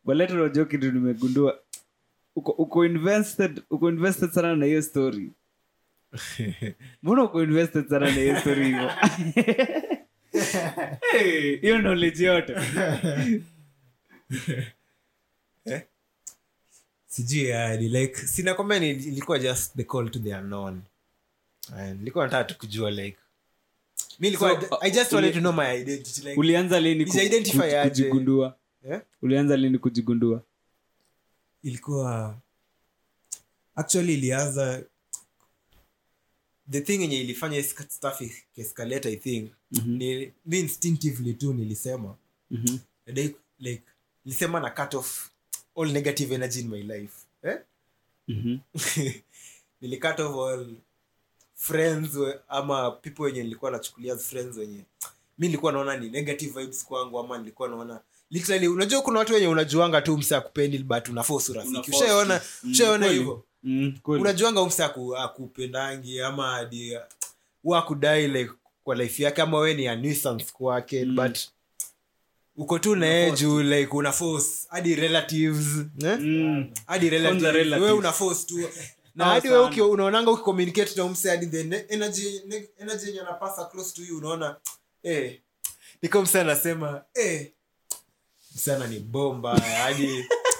baleta unajua kitu nimegundua uko, uko invested uko invested sana na hiyo story mbona uko invested sana na hiyo story hivo Hey, hiyo knowledge yote sijui yani like sinakwambia ni- ilikuwa just the call to the unknown And nilikuwa nataka tu kujua like mi ilikuwa So, i just uh, wanted uli- to know my identity like ulianza lini ku- Niji-identify ku- aje? kujigundua eh? ulianza lini kujigundua ilikuwa actually ilianza the thing yenye ilifanya iska- stuff escalate i think Mhm. ni mi instinctively tu nilisema Mhm. like, like nilisema na cut off all negative energy in my life eh? Mhm. nilicut off all friends we- ama people wenye nilikuwa nachukulia as friends wenye mi nilikuwa naona ni negative vibes kwangu ama nilikuwa naona literally unajua kuna watu wenye unajuanga tu mse akupendi but unaforce urafiki Unaforce. ushaona Mm, ushaona kweli. hivyo Mm, kweli. unajuanga umse aku, akupendangi ama hadi huwa akudai like kwa life yake ama we ni a nuisance kwake Mm. but uko tu naye juu like una force hadi relatives eh? Mm. hadi relatives. Kwanza relatives. wewe una force tu na Sawa hadi wewe sana. uki- unaonanga ukicommunicate na umse hadi the ne- energy ne- energy yenye anapasa close to you unaona eh niko mse anasema eh msana ni bomba hadi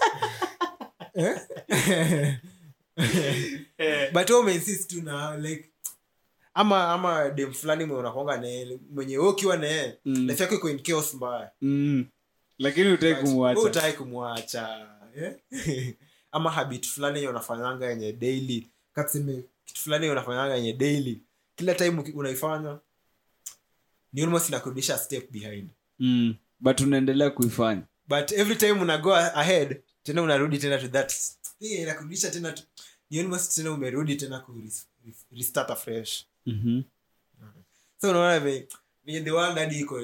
eh? but wewe umeinsist tu na like ama ama dem fulani mwenye unakonga naye mwenye wewe ukiwa naye Mm. life yako iko in chaos mbaya Mm. lakini utai Wewe kumwacha hutaki kumwacha eh? ama habit fulani yenye unafanyanga yenye daily katuseme kitu fulani yenye unafanyanga yenye daily kila time uki- unaifanya ni almost inakurudisha step behind mm. but unaendelea kuifanya but every time una go ahead tena unarudi tena to that thing inakurudisha tena to, ni almost tena umerudi tena ku res- restart afresh Mhm. so unaona ve- venye the world hadi iko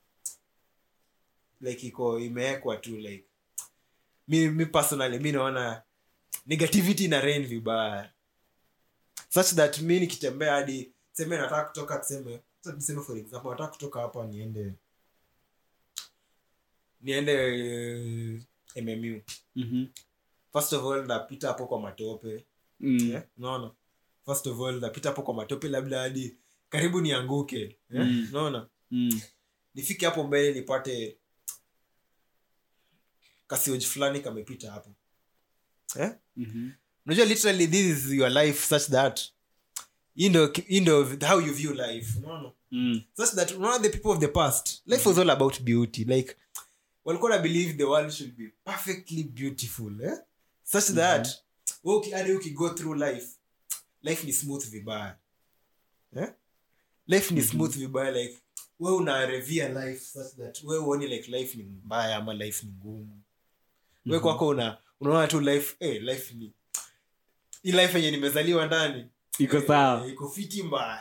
like iko imewekwa tu like mi, mi personally mi naona negativity na rain vibaya such that mi nikitembea hadi seme nataka kutoka tuseme sasa tuseme for example nataka kutoka hapa niende niende uh, mmu Mhm. first of all napita hapo kwa matope Mm. eh, unaona first of all napita hapo kwa matope labda hadi karibu nianguke eh, Mm. unaona Mm. nifike hapo mbele nipate kasioji fulani kamepita hapo eh? Mhm. unajua literally this is your life such that hii ndo hii ndo how you view life unaona Mm. such that unaona the people of the past life was all about beauty like walikuwa na believe the world should be perfectly beautiful eh? such that wewe uki- hadi ukigo through life life ni smooth vibaya eh? life ni smooth vibaya like we una revere life such that we uoni like life ni mbaya ama life ni ngumu we kwako una unaona tu life eh, life ni hii life yenye nimezaliwa ndani iko eh, sawa iko fiti mbaya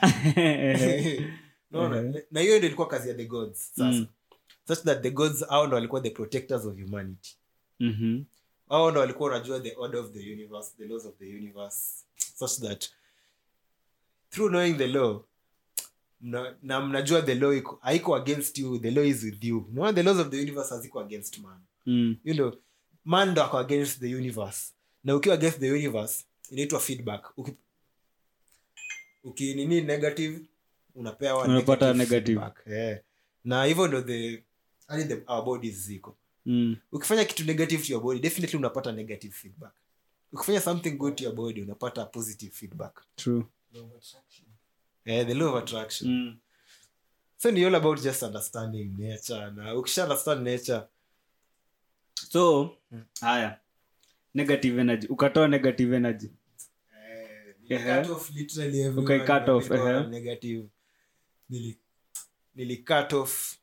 Unaona? na hiyo ndio ilikuwa kazi ya the gods sasa Mm. such that the gods hao ndo walikuwa the protectors of humanity Mhm. hao ndo walikuwa wanajua the order of the universe the laws of the universe such that through knowing the law mna, na mnajua the law iko haiko against you the law is with you unaona the laws of the universe haziko against man Mm. you know man ndo ako against the universe na ukiwa against the universe inaitwa feedback Uki, ukinini negative unapewa Unapata negative. feedback. yeah. na hivyo ndo the hadi the our bodies ziko Mm. ukifanya kitu negative to your body definitely unapata negative feedback ukifanya something good to your body unapata positive feedback True. yeah, the law of attraction Mm. so ni all about just understanding nature na ukisha understand nature so haya negative energy ukatoa negative energy Ehe. cut off literally everyone Okay, cut off, people are ehe. negative nili nili cut off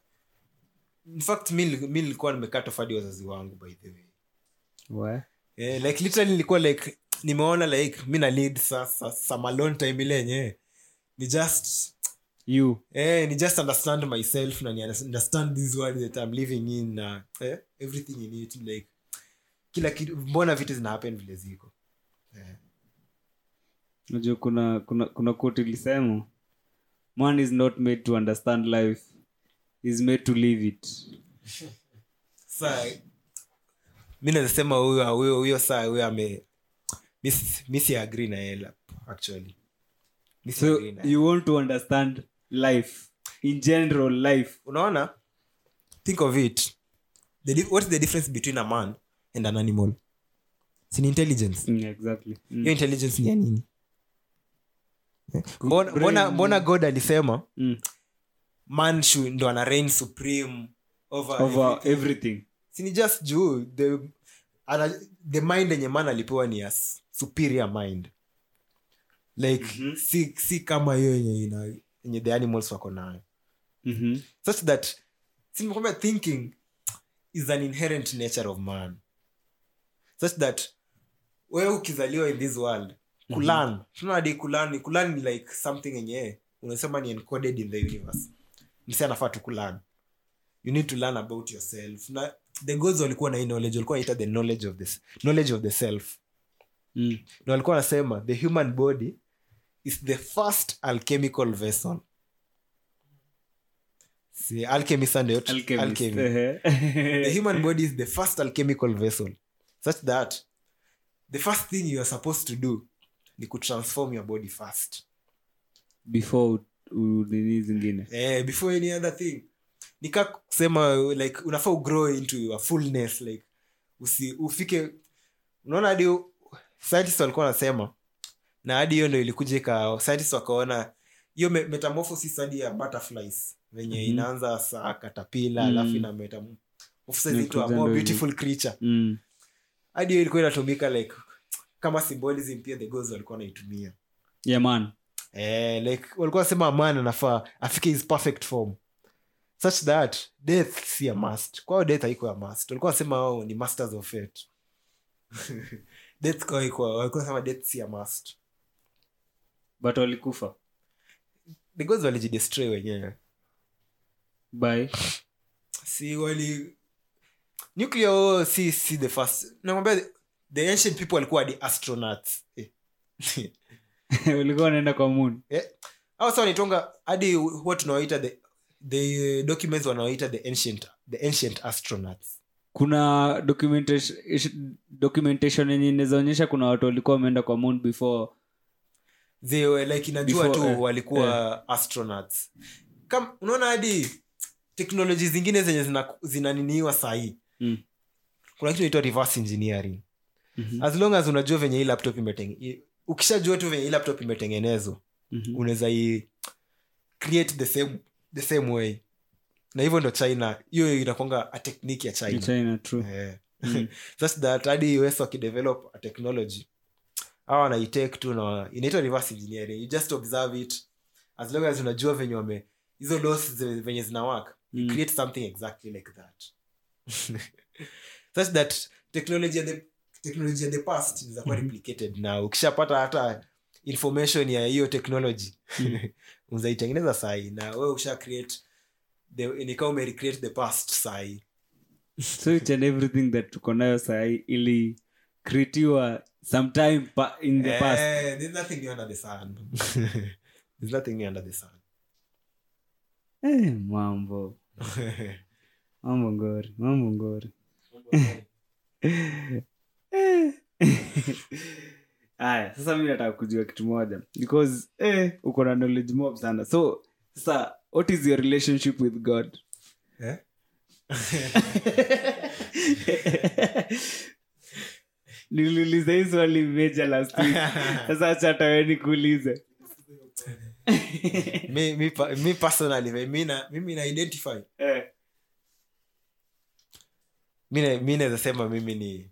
in fact mi nili- mi nilikuwa nimecut off hadi wazazi wangu by the way We. yeah, like literally nilikuwa like nimeona like mi na lead sasa some alone time ile yenyewe ni just you eh, ni just understand myself na ni understand this world that I'm living in na eh, everything in it like kila kitu mbona vitu zina happen vile ziko eh. najua kuna kuna kuna quote ilisema man is not made to understand life is made to live it sa mi nazasema huyo huyo huyo saa huyo ame mi si- mi si agree na yeye la- actually mi si so agree na yeye. you want to understand life in general life unaona think of it the, di- what is the difference between a man and an animal sini intelligence mm, exactly mm. hiyo intelligence ni ya nini Eh, mbona, mbona, mbona god alisema Mm. man should- ndo ana reign supreme over, over everything. everything sini just juu the, ana, the mind yenye man alipewa ni a s- superior mind like Mhm. si, si kama hiyo yenye ina- yenye the animals wako nayo Mhm. such that simekwambia thinking is an inherent nature of man such that wewe ukizaliwa in this world kulan mm-hmm. tunadi kulan kulan ni like something yenye unasema ni encoded in the universe msi anafaa tu kulan you need to learn about yourself na the gods walikuwa na hii knowledge walikuwa wanaita the knowledge of this knowledge of the self Mm. na walikuwa wanasema the human body is the first alchemical vessel si alchemist ndio Alchemist. alchemy Ehe. the human body is the first alchemical vessel such that the first thing you are supposed to do ni kutransform your body first before u- u- nini zingine eh, before any other thing nika kusema like unafaa ugrow into your fullness like usi, ufike unaona hadi scientists walikuwa wanasema na hadi hiyo ndo ilikuja ika scientists wakaona hiyo me- metamorphosis hadi ya butterflies venye Mhm. inaanza saa katapila Mm. alafu ina metamorphosis into a Inakuja more ndo beautiful creature mm. hadi hiyo ilikuwa inatumika like kama symbolism pia the gods walikuwa wanaitumia yeah man eh, like walikuwa wasema man anafaa afike his perfect form such that death si a must kwao death haiko a must walikuwa wasema wao ni masters of fate death kwao haikuwa- walikuwa wasema death si a must but walikufa the gods walijidestroy wenyewe by si wali nuclear war si si the first nakwambia the- the ancient people walikuwa the astronauts eh. walikuwa wanaenda kwa moon eh. au sa wanaitonga hadi huwa tunawaita the, the documents wanawaita the ancient the ancient astronauts kuna documentation documentation yenye inawezaonyesha kuna watu walikuwa wameenda kwa moon before they were like inajua Before, tu eh, walikuwa astronauts Kam, unaona hadi teknoloji zingine zenye zina- zinaniniwa sahii mm. kuna kitu inaitwa reverse engineering Mhm. as long as unajua venye hii laptop imeteng ukishajua tu venye hii laptop imetengenezwa Mhm. unaweza i create the same, the same way na hivyo ndo china hiyo inakwanga a technique ya Ni china China, true. Eh. Mm. such that hadi us wakidevelop a technology au wanaitake tu na inaitwa reverse engineering you just observe it as long as unajua venye wame hizo laws zi- venye zina work you Mm. create something exactly like that such that technology ya the technology ya the past inakuwa Mhm. replicated na ukishapata hata information ya hiyo technology Mm. unaitengeneza sahi na wewe usha create the nikaa umerecreate the past sahi so each and everything that tuko nayo sahii ili kritiwa sometime pa, in the past Eh, there's nothing new under the sun. there's nothing new under the sun. eh, mambo mambo ngori mambo ngori aya sasa mi nataka kujua kitu moja because eh, uko na knowledge mob sana so sasa what is your relationship with god Eh? niliuliza hii swali meja last week sasa acha hata wewe nikuulize me, me, pa- me personally me- mi na- mimi na identify Eh, mi na- mi naweza sema mimi ni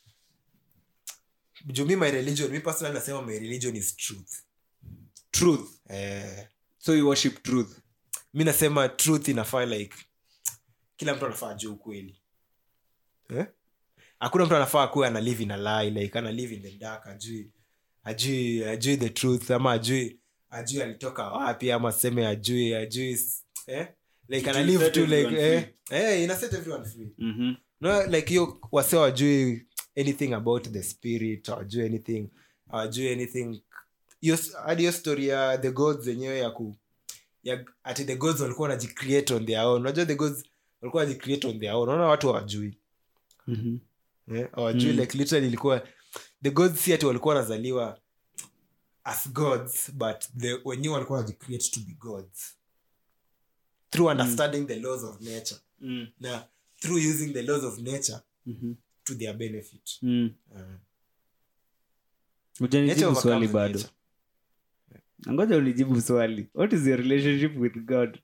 juu mi my religion mi personally nasema my religion is truth truth eh, so you worship truth mi nasema truth inafaa like kila mtu anafaa ajue ukweli eh? hakuna mtu anafaa kuwa ana live in a lie like ana live in the dark ajui ajui ajui the truth ama ajui ajui alitoka wapi ama seme ajui ajui s- eh? like ana It live set tu like everyone eh, eh, ina set everyone free mm-hmm. no like hiyo wase wajui anything about the spirit awajui anything awajui anything hiyo s- hadi hiyo story ya the gods zenyewe ya ku ya ati the gods walikuwa wanajicreate on their own unajua the gods walikuwa wanajicreate on their own unaona watu hawajui Mm-hmm. eh, hawajui like literally ilikuwa the gods si ati walikuwa wanazaliwa as gods but the wenyewe walikuwa wanajicreate to be gods through understanding the laws of nature Mm. na through using the laws of nature Mhm. to their benefit Mm. uh, nature Hujanijibu overcomes swali bado nature. ngoja unijibu swali what is your relationship with god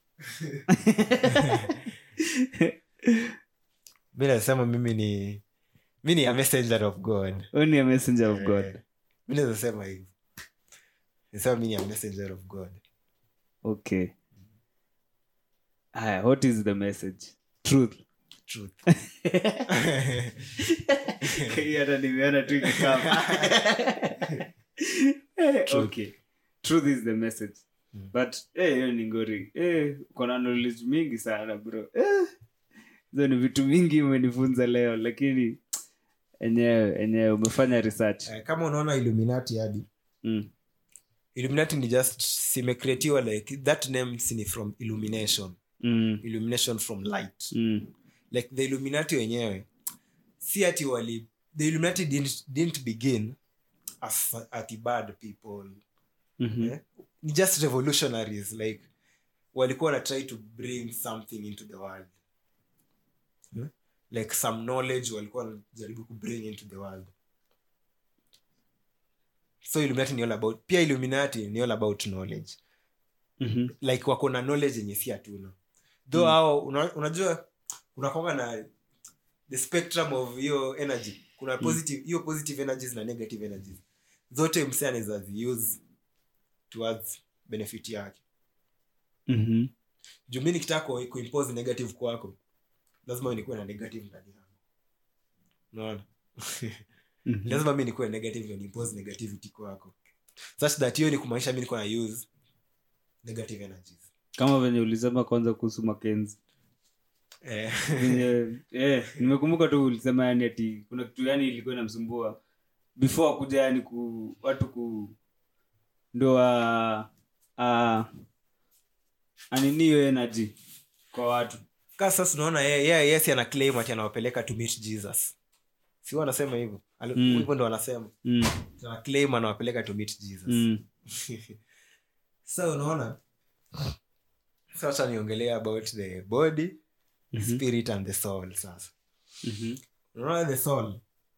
mi nasema mimi ni mi ni a messenger of god only a messenger of god Eh, mi naweza sema hivi nasema mi ni a messenger of god okay haya what is the message truth truth Hii hata nimeona tu ikikama. Eh, okay truth is the message Mm. but eh, hiyo ni ngori eh, kona knowledge mingi sana bro Eh, hizo ni vitu mingi umenifunza leo lakini enyewe enyewe umefanya research Eh, kama unaona illuminati hadi mm. illuminati ni just simecreatiwa like that name si ni from illumination Mm. illumination from light Mm. like the illuminati wenyewe si ati wali the illuminati didn't, didn't begin as ati bad people Mhm. eh? ni just revolutionaries like walikuwa wana try to bring something into the world eh? like some knowledge walikuwa wanajaribu ku bring into the world so illuminati ni all about pia illuminati ni all about knowledge Mhm. like wako na knowledge yenye si hatuna though hao una, unajua unakonga na the spectrum of hiyo energy kuna positive hiyo positive energies na negative energies zote msee anaweza ziuse towards benefit yake Mhm. juu mi nikitaka ku- kuimpose negative kwako lazima nikuwe na negative ndani yangu unaona Mhm. lazima mi nikuwe negative ndio niimpose negativity kwako such that hiyo ni kumaanisha mi niko na use negative energies kama venye ulisema kwanza kuhusu makenzi eh. venye eh, nimekumbuka tu ulisema yani ati kuna kitu yani ilikuwa inamsumbua before kuja yani ku watu ku ndo a a anini hiyo energy kwa watu ka sasa unaona yeye yeye yes ana claim ati anawapeleka to meet jesus si huwa anasema hivyo Ali- Mm. hivyo ndo wanasema mm, ana claim anawapeleka to meet jesus mm, so unaona sasa niongelea about the body the Mhm. spirit and the soul sasa mhm, unaona the soul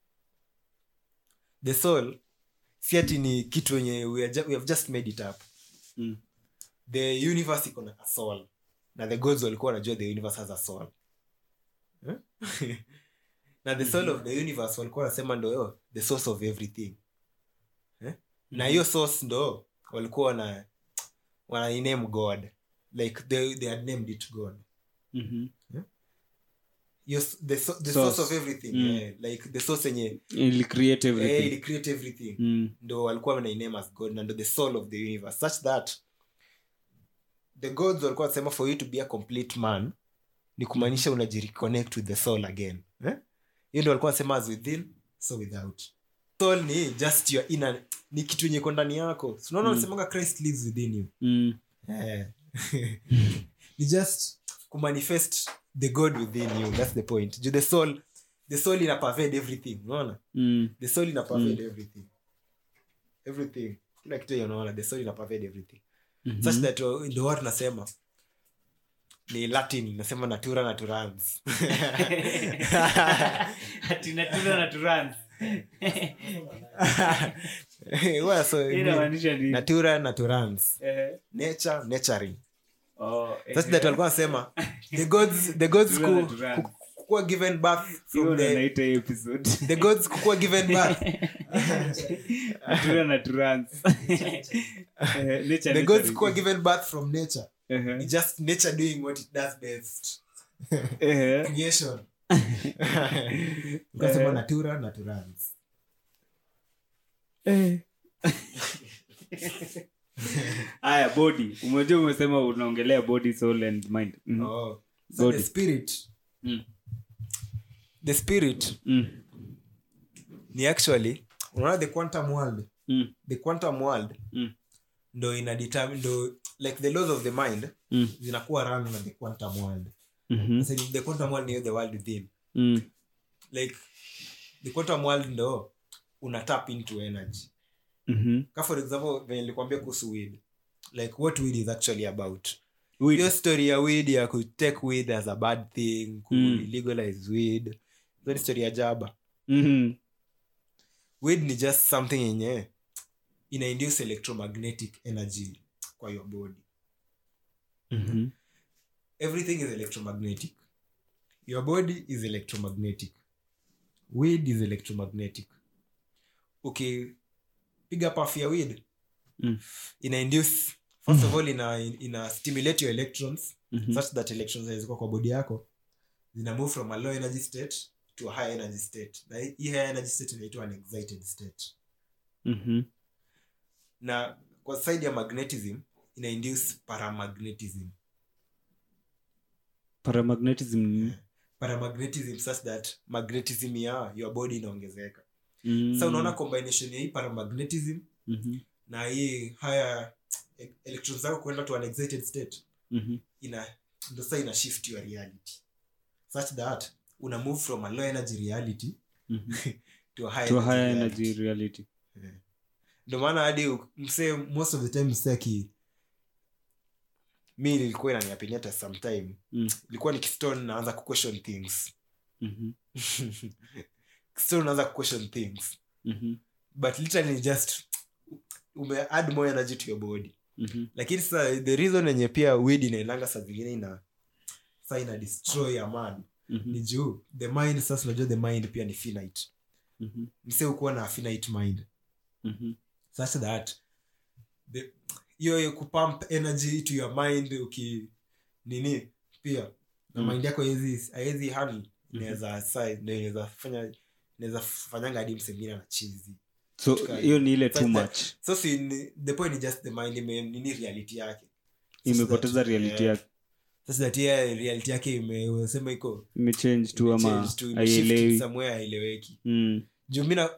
the soul si ati ni kitu yenye we, are ju- we have just made it up mm, the universe iko na a soul na the gods walikuwa wanajua the universe has a soul Eh? na the soul of the universe walikuwa wanasema ndo yo, the source of everything eh? na hiyo source ndo walikuwa wana wanainame god like they, they had named it god mhm. Hiyo s- the, so, the Source. source of everything Mm. eh, like the source yenye Ili create eh, everything ili create everything mm, ndo walikuwa wanainame as god na ndo the soul of the universe such that the gods walikuwa wanasema for you to be a complete man ni kumaanisha unajireconnect with the soul again eh? hiyo ndo walikuwa wanasema as within so without soul ni just your inner ni kitu yenye iko ndani yako So unaona Mm. wanasemanga christ lives within you mm, Eh. ni just kumanifest the god within you that's the point Ju the soul the soul ina pervade everything unaona mm, the soul ina pervade everything everything kila kitu yenye unaona the soul ina pervade everything mhm. such that uh, ndio watu nasema ni latin nasema natura naturans Ati natura na turans. Huwa so- Hii inamaanisha nini? natura naturans Eh, nature naturing oh, eh, such that walikuwa nasema the gods the gods Natura ku- naturans. ku- kukuwa given birth hiyo from ndo the naita hii episode the gods kukuwa given birth natura na turans Eh, nature the gods nurturing. kukuwa given birth from nature Ehe. It's just nature doing what it does best Ehe. creation ukasema Eh. natura naturans Eh. aya body umejua umesema unaongelea body soul and mind Mhm. oh. so Body. the spirit Mm. the spirit Mm. ni actually unaona the quantum world Mm. the quantum world Mm. ndo ina determine ndo like the laws of the mind Mm. zinakuwa run na the quantum world Mhm. Sasa the quantum world ni the world within Mm. like the quantum world ndo una tap into energy Mhm. ka for example venye nilikwambia kuhusu weed like what weed is actually about Weed. hiyo story ya weed ya kutake weed as a bad thing ku Mm. legalize weed hiyo ni story ya jaba Mhm. weed ni just something yenye ina induce electromagnetic energy kwa your body Mhm. everything is electromagnetic your body is electromagnetic weed is electromagnetic ukipiga puff ya weed Mm. ina induce first of all ina, ina stimulate your electrons Mhm. such that electrons zilizokuwa kwa body yako zina move from a low energy state to a high energy state na hii high energy state inaitwa an excited state Mhm. na kwa side ya magnetism ina induce paramagnetism paramagnetism ni- paramagnetism such that magnetism ya your body inaongezeka Mm. sasa unaona combination ya hii paramagnetism Mhm. na hii haya e- electrons zako kwenda to an excited state Mhm. ina ndo sasa ina shift your reality such that una move from a low energy reality Mhm. to a high to a energy higher reality. energy reality ndo maana hadi u- msee most of the time msee aki mi nilikuwa inaniapinyata sometime Mm. ilikuwa nikistone naanza kuquestion things Mhm. stone unaanza kuquestion things Mhm. but literally just ume add more energy to your body Mhm. lakini sasa the reason yenye pia weed inaendanga saa zingine ina sa ina destroy a man Mhm. ni juu the mind sasa unajua the mind pia ni finite Mhm. mse ukuwa na finite mind Mhm. such that the hiyo hiyo kupump energy to your mind uki nini pia na Mm. mind yako haiwezi haiwezi handle Mhm. inaweza sa ndio inaweza fanya inaweza fanyanga hadi msengine na chizi so Katika- hiyo ni ile Such too that- much so si ni- the point is just the mind ime nini reality yake Such imepoteza that- reality yeah. yake Such that yeah, reality yake ime- unasema iko imechange tu ama imechange tu, imeshift haielewi somewhere haieleweki Mm. juu mi na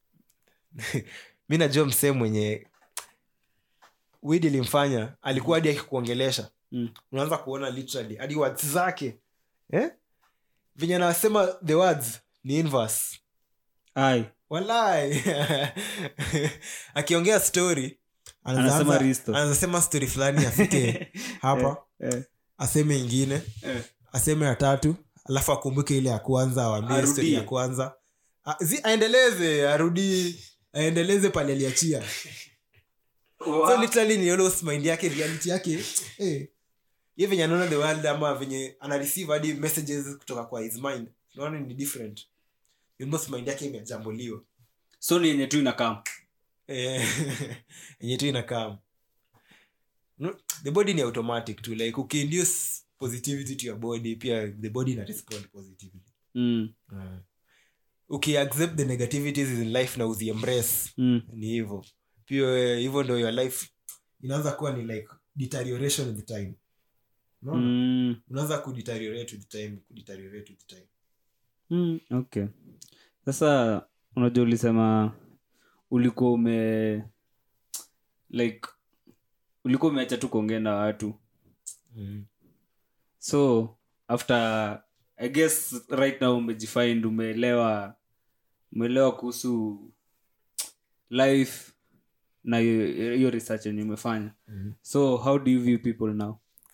mi najua msee mwenye wid ilimfanya alikuwa hadi akikuongelesha Mm. unaanza kuona literally hadi words zake eh? venye anasema the words ni inverse ai walai akiongea story Anasema risto. anasema story fulani afike hapa eh, aseme ingine eh. aseme ya tatu alafu akumbuke ile ya kwanza awambie Arudie. story ya kwanza A, zi, aendeleze arudi aendeleze pale aliachia so literally ni almost mind yake reality yake eh ye venye anaona the world ama venye ana receive hadi messages kutoka kwa his mind naona ni different almost mind yake imejambuliwa so ni yenye tu inakam Eh, yenye tu inakaa no, the body ni automatic tu like ukiinduce positivity to your body pia the body ina respond positively mm. uh, ukiaccept the negativities in life na uziembrace Mm. ni hivyo pia eh, hivyo ndo your life inaanza kuwa ni like deterioration with time unaona Mm. unaanza kudeteriorate with time kudeteriorate with time Mm. okay sasa unajua ulisema ulikuwa ume like ulikuwa umeacha tu kuongea na watu mm. so after i guess right now umejifind umeelewa umeelewa kuhusu life na hiyo hiyo research yenye umefanya Mhm. so how do you view people now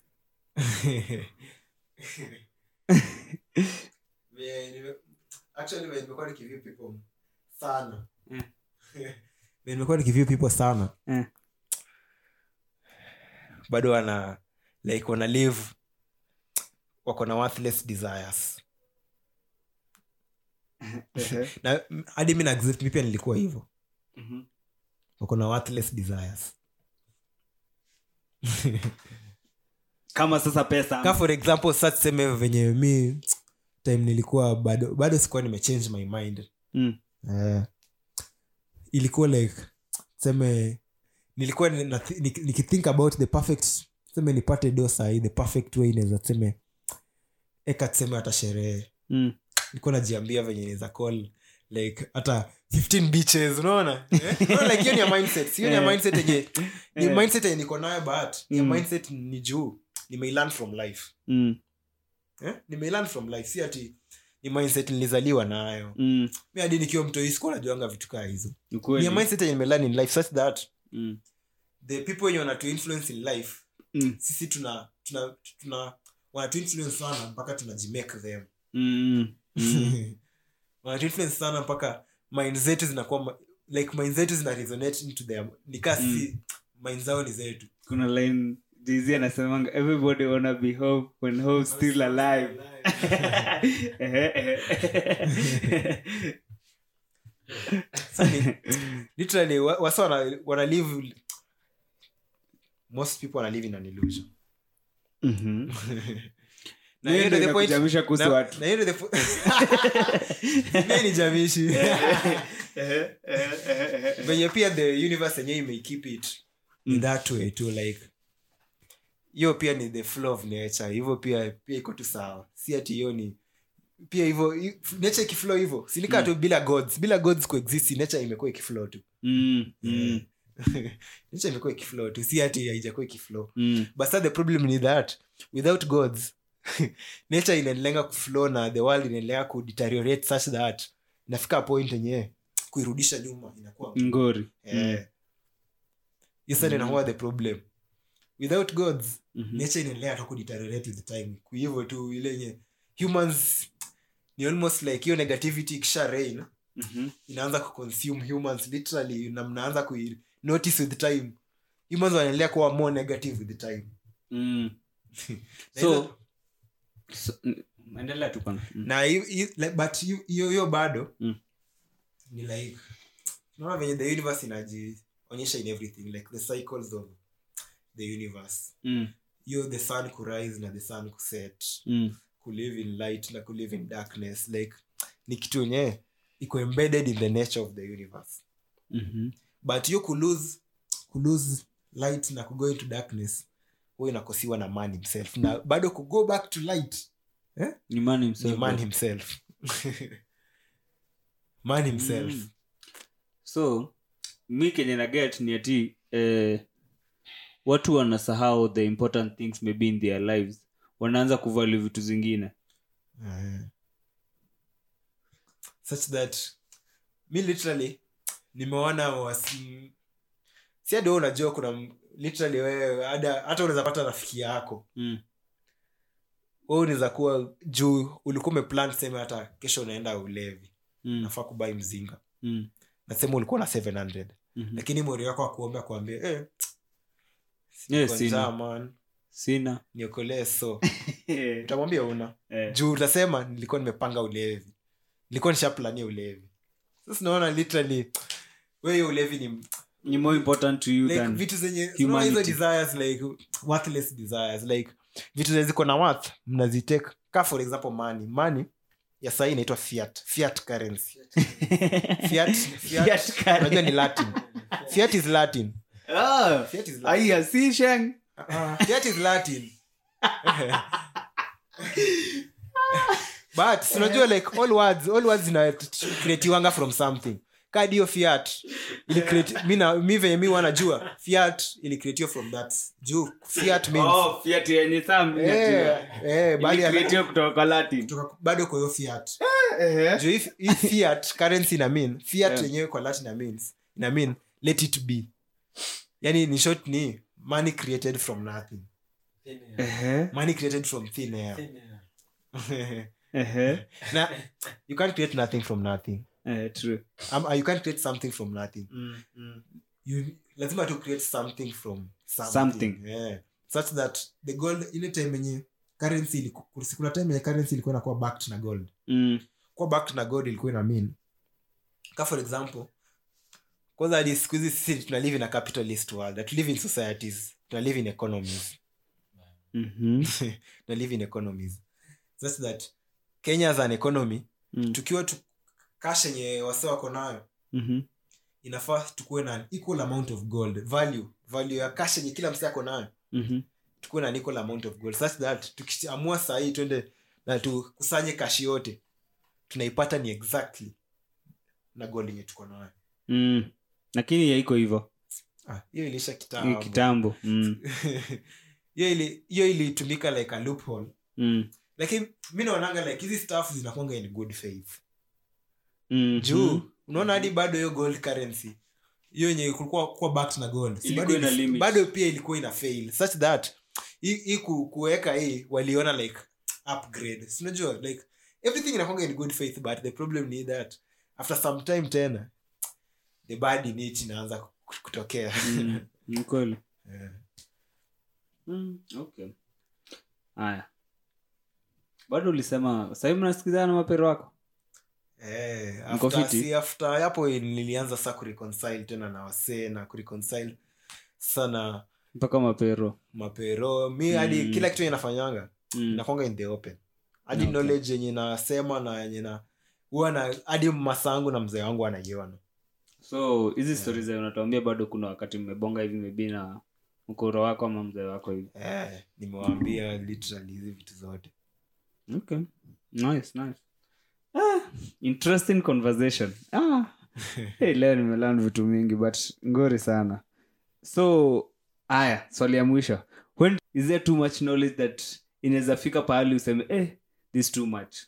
Vile nime- actually vile nimekuwa nikiview people sana Mm. Vile nimekuwa nikiview people sana Eh. bado wana like wana live wako na worthless desires na m- hadi mi na accept mi pia nilikuwa hivyo Mhm. wako na worthless desires kama sasa pesa ka for example sa tuseme venye mi time nilikuwa bado bado sikuwa nimechange my mind mm. Eh, ilikuwa like tuseme nilikuwa ni- na- nik- nikithink about the perfect tuseme nipate do sahii the perfect way inaweza tuseme eka tuseme hata sherehe Mm. nilikuwa najiambia venye inaweza call like hata 15 beaches unaona Eh? Unaona, like hiyo ni ya mindset hiyo ni ya Eh. mindset yenye ni Eh. mindset yenye niko nayo but ni ya Mm. mindset ni juu nimeilearn from life Mm. eh? nimeilearn from life si ati ni mindset nilizaliwa nayo Mm. mi hadi nikiwa mtoi sikuwa najuanga vitu kaa hizo Ni ni kweli. a mindset yenye nimelearn in life such that Mm. the people wenye wanatu influence in life Mm. sisi tuna tuna tuna wanatu influence sana mpaka tunajimake them Mm. Mm. wanatu influence sana mpaka mind zetu zinakuwa ma- like mind zetu zina resonate into them nikaa sisi mind zao ni zetu kuna line jz anasemanga everybody wanna be hope when hope still alive Ehe, ehe. So ni- literally wa- wasa wana, wana live most people wana live in an illusion Mhm. na Hiyo hiyo ndio ndio the point inakujamisha kuhusu na- watu. na hiyo ndio the po- Mimi ni jamishi venye pia the universe yenyewe ime keep it in that way too like hiyo pia ni the flow of nature hivyo pia pia iko tu sawa si ati hiyo ni pia hivyo hi- nature ikiflow hivyo sinikaa tu bila gods bila gods coexist nature imekuwa ikiflow tu Mm, mm, nature imekuwa ikiflow tu si ati haijakuwa ikiflow mm. but sasa the problem ni that without gods nature inaendelea kuflow na the world inaendelea kudeteriorate such that inafika point yenyewe kuirudisha nyuma inakuwa ngori Eh. hiyo sasa inakuwa the problem without gods Mhm. nature inaendelea tu kudeteriorate with time kwa hivyo tu ile yenye humans ni almost like hiyo negativity ikisha rain Mhm. inaanza kuconsume humans literally na mnaanza ku notice with time humans wanaendelea kuwa more negative with time Mm. Na so, hizo- so mm, endelea tu kwanza Mm. na hi- hi- like, but hiyo- hiyo hiyo bado Mm. ni like unaona venye the universe inajionyesha in everything like the cycles of the universe Mm. hiyo the sun kurise na the sun kuset Mm. kulive in light na kulive in darkness like ni kitu yenye iko embedded in the nature of the universe Mhm. but hiyo kulose kulose light na kugo into darkness huwa inakosiwa na man himself na bado kugo back to light ni man ni himself man himself man himself Mm. so mi kenye na get ni ati eh, watu wanasahau the important things maybe in their lives wanaanza kuvalue vitu zingine Eh. such that mi literally nimeona wasi si hadi wewe unajua kuna m- literally wewe hada- hata unaweza pata rafiki yako mm. wewe unaweza kuwa juu ulikuwa umeplan seme hata kesho unaenda ulevi Mm. nafaa kubai mzinga Mm. nasema ulikuwa na 700 Mhm. lakini mori wako akuomba kuambia eh, Eh, niko sina. njaa, man sina niokolee so utamwambia una Eh. juu utasema nilikuwa nimepanga ulevi nilikuwa nishaplania ulevi sasa naona literally wewe ulevi ni ni more important to you like than vitu zenye unaona hizo humanity. desires like worthless desires like vitu zenye ziko na worth mnazitake ka for example money money ya sahii inaitwa fiat fiat currency fiat Fiat fiat currency. unajua ni latin fiat is latin Ah, fiat is latin aya si sheng Ah, fiat is latin but si unajua like all words all words zinacreatiwanga from something kadi hiyo fiat ili create mi na mi venye mi wanajua fiat ili creatiwa from that juu fiat means oh fiat yenye sam eh eh bali ya- Ilikreatiwa kutoka kwa latin kutoka- bado kwa hiyo fiat Eh. juu hii- hii fiat currency ina mean fiat Yeah. yenyewe kwa latin ina means ina mean let it be yani ni short ni money created from nothing Ehe, money created from thin air ehe. na you can't create nothing from nothing Eh, true. um, uh, you can't create something from nothing you lazima to create something from something, Something. Yeah. such that the gold ile time yenye currency iliku- kuna time yenye currency ilikuwa inakuwa backed na gold Mm, kuwa backed na gold ilikuwa ina mean ka for example kwanza hadi siku hizi sisi tuna live in a capitalist world that live in societies tuna live in economies mhm, tuna live in economies such that kenya as an economy mm, tukiwa tu cash yenye wase wako nayo mhm, inafaa tukuwe na an equal amount of gold value value ya cash yenye kila mse ako nayo mhm. tukuwe na an equal amount of gold such that tukiamua sahii twende na tukusanye kashi yote tunaipata ni exactly na gold yenye tuko nayo Mm. lakini yaiko hivo Ah, hiyo ilisha Hii kitambo kitambo Mm, hiyo ili hiyo ilitumika like a loophole mm, lakini mi naonanga like hizi staff zinakwanga in good faith Mhm. juu unaona hadi bado hiyo gold currency hiyo yenye kulikuwa kuwa backed na gold si Ilikuwa bado, ina ili- limit. bado pia ilikuwa ina fail such that hii hii ku, kuweka hii waliona like upgrade sinajua like everything inakwanga in good faith but the problem ni that after some time tena the bad in it inaanza ku- kutokea Mm, ni kweli Yeah. Mm, okay haya bado ulisema sahii mnasikizana na mapero wako Eh, Mko after, fiti? si after hapo nilianza saa kureconcile tena na wasee na kureconcile sana mpaka mapero mapero mi hadi Mm. kila kitu yenye nafanyanga mm. nakwanga in the open hadi Okay. knowledge yenye nasema na yenye na huwa na hadi masangu na mzee wangu anaiona so hizi stori za unatuambia bado kuna wakati mmebonga hivi mebi na mkoro wako ama mzee wako hivi eh, nimewaambia literally hizi vitu zote okay nice nice ah, interesting conversation ah. hey, leo nimelan vitu mingi but ngori sana so aya swali ya mwisho when is there too much knowledge that inaweza fika pahali useme eh, this too much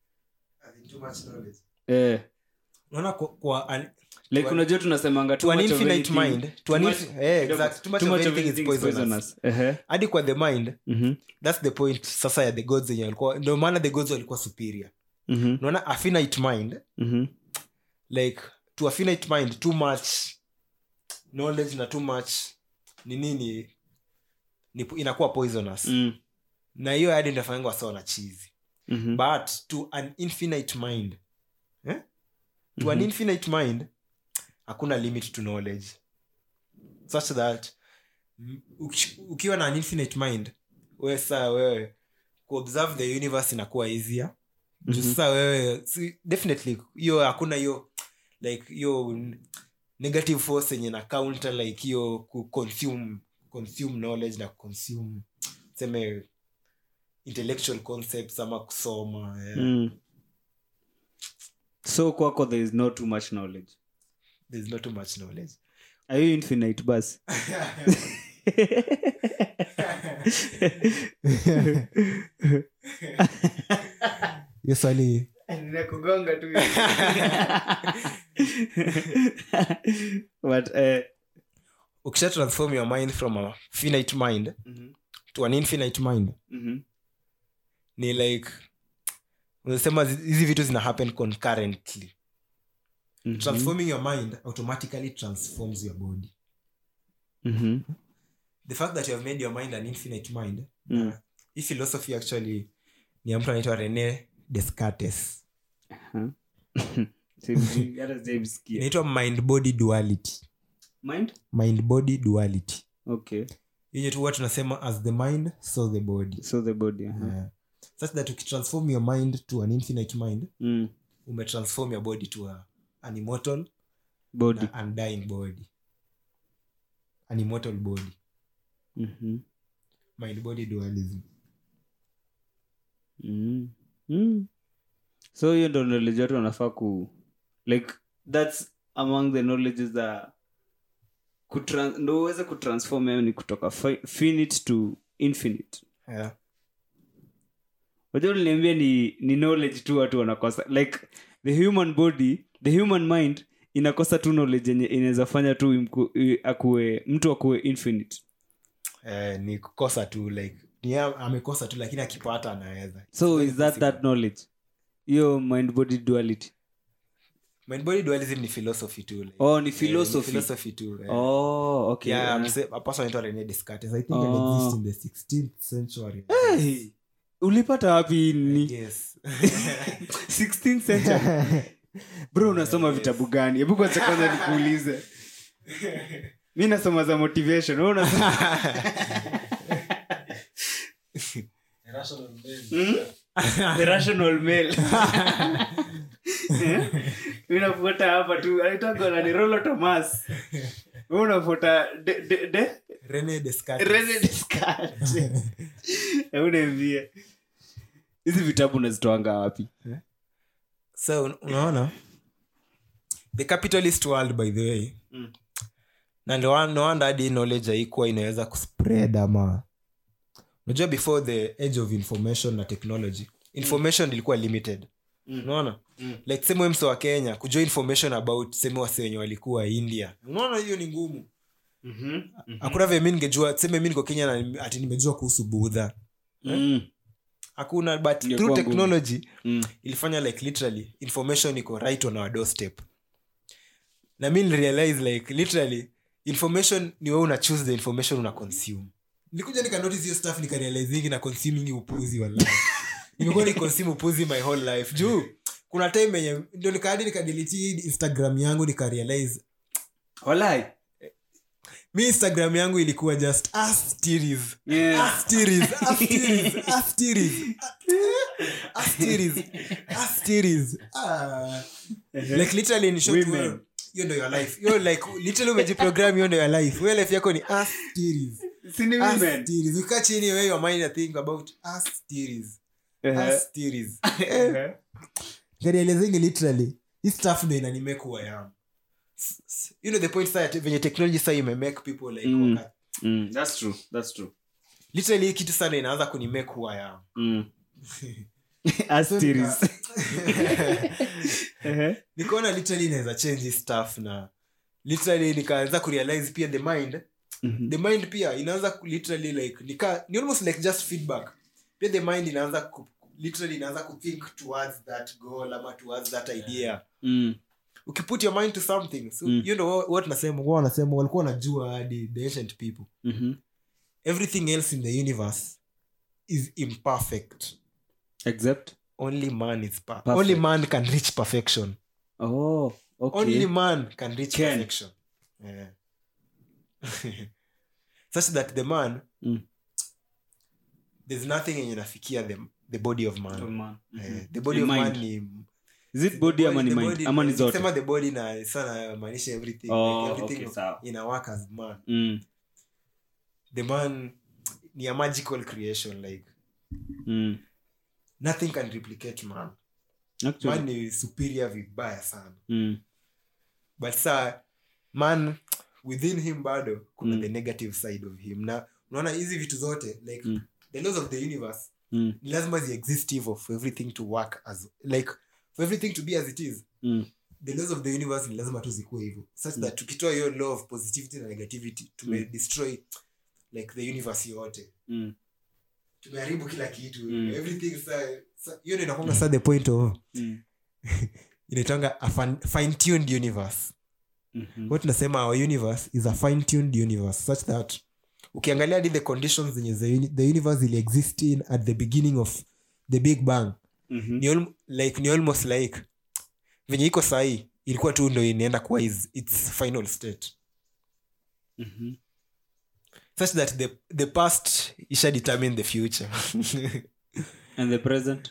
eh, unaona kwa, kwa an, like To an- unajua tunasemanga too to an much of infinite anything- mind to an too infi- much- eh, kidogo, exact, too much too of much of anything is anything is poisonous. poisonous. Ehe. hadi kwa the mind Mhm, thats the point sasa ya the gods yenye walikuwa ndio maana the gods walikuwa superior mhm, unaona a finite mind mhm. like to a finite mind too much knowledge na too much ni nini ni, inakuwa poisonous Mm, na hiyo hadi ndafanyanga wasa wana chizi mhm, but to an infinite mind eh? to an Mhm. infinite mind hakuna limit to knowledge such that mm, uki- ukiwa na an infinite mind we saa wewe kuobserve the universe inakuwa easier juu Mhm. sasa wewe si, definitely hiyo hakuna hiyo like hiyo n- negative force yenye na counter like hiyo ku consume consume knowledge na consume seme intellectual concepts ama kusoma yeah. Mm. so kwako there is no too much knowledge there's not too much knowledge are you infinite bas hiyo swali ninakugonga tu but eh, ukisha transform your mind from a finite mind mhm, to an infinite mind mhm, ni like unasema zi- hizi vitu zina happen concurrently mhm, transforming your mind automatically transforms your body mhm, the fact that you have made your mind an infinite mind Mm. uh, hii philosophy actually ni ya mtu anaitwa rene descartes huh? Sijui, hata sijaisikia. inaitwa mind body duality Mind? mind body duality okay yenye tu huwa tunasema as the mind so the body so the body uh-huh. yeah. such that ukitransform your mind to an infinite mind mm. umetransform your body to a, an immortal body na undying body an immortal body Mhm. mind body dualism Mm. Mm. so hiyo ndo knowledge watu wanafaa ku like thats among the knowledges that kutran- ndo uweze kutransform yani kutoka fi- finite to infinite yeah. wajua uliniambia ni, ni knowledge tu watu wanakosa like the human body the human mind inakosa tu knowledge yenye inaweza fanya tu imku, i- akuwe mtu akuwe infinite eh, ni kukosa tu like ni ya- amekosa tu lakini akipata anaweza so It's is very that that possible. knowledge hiyo mind body duality mind body dualism ni philosophy tu like, oh ni eh, ni philosophy philosophy tu eh. oh okay yeah, yeah. mse- a person anaitwa Rene Descartes. I think Oh. aliexist in the 16th century. hey, ulipata wapi I ni guess. 16th century bro unasoma vitabu gani hebu kwanza kwanza nikuulize mi nasoma za motivation wewe unasoma Hmm? the rational male Eh? mi nafuata hapa tu aitagona ni rolo thomas we unafuata de, de, de? Rene Descartes. Rene Descartes. Hebu niambie hizi vitabu unazitoanga wapi so un- unaona the capitalist world by the way Mm. na ndo wa- no wonder hadi knowledge haikuwa inaweza kuspread ama unajua before the age of information na technology information ilikuwa limited Mm. unaona Mm. like seme mso wa kenya kujua information about seme wase wenye walikuwa india unaona hiyo ni ngumu Mhm. Mhm. hakuna vile mi ningejua seme mi niko kenya na ati nimejua kuhusu budha Mm. hakuna but Ingekuwa through ngumu. technology Mm. ilifanya like literally information iko right on our doorstep na mi nilirealize like literally information ni wewe una choose the information una consume nilikuja nikanotice hiyo stuff nikarealizingi na consuming upuzi wallahi nimekuwa ni consume upuzi my whole life juu kuna time yenye ndio nikaadi nikadelete instagram yangu nikarealize Walai. mi instagram yangu ilikuwa just us series Yeah. Us series, us series, us series, us series, us series. Ah. like literally in short Women. word, hiyo ndo your life hiyo like literally umejiprogram hiyo ndo your life wewe life yako ni us series Si ni us women? series ukaa chini wewe your mind and think about us series Ehe. us series Ehe. ngarielezingi literally hii stuff ndo inanimake who I am S- s- you know the point sa venye technology sa imemake people like Mm. waka- Mm. That's true. That's true. literally hii kitu sana inaanza kunimake who I am Mm. As So series. nika- Ehe. nikaona literally inaweza change hii stuff na literally nikaanza kurealize pia the mind Mhm. the mind pia inaanza ku- literally like nika, ni almost like just feedback pia the mind inaanza ku, literally inaanza kuthink towards that goal ama towards that idea Mm. ukiput your mind to something so Mm. you know what nasema wao wanasema walikuwa wanajua hadi the ancient people Mhm. everything else in the universe is imperfect Except? only man is per- Perfect. only man can reach perfection Oh, okay. only man can reach Can. perfection yeah. such that the man Mm. there's nothing yenye inafikia the, the body of man Oh, man. Eh, Mhm. the body The of mind. man ni Is it body ama ni the mind? body- Ama ni zote? nikisema the body na sana maanisha everything Oh, like everything okay, sawa. ina work as man Mm. the man ni a magical creation like Mm. nothing can replicate man Actually. man ni superior vibaya sana Mm. but sa man within him bado kuna Mm. the negative side of him na unaona hizi vitu zote like Mm. the laws of the universe Mm. ni lazima ziexist hivo for everything to work as like for everything to be as it is Mm. the laws of the universe ni lazima tu zikuwe hivyo such that tukitoa hiyo law of positivity na negativity tume destroy like the universe yote Mm. tumeharibu kila kitu Mm. everything sa, sa, hiyo ndio inakuanga sa the point of Mm. inaitanga a fine tuned universe Mhm. what tunasema our universe is a fine tuned universe such that ukiangalia hadi the conditions zenye the, uni- the universe ili exist in at the beginning of the big bang Mhm. ni, al- like, ni almost like venye iko sahii ilikuwa tu ndo inaenda kuwa is, its final state Mhm. such that the, the past isha determine the future And the present?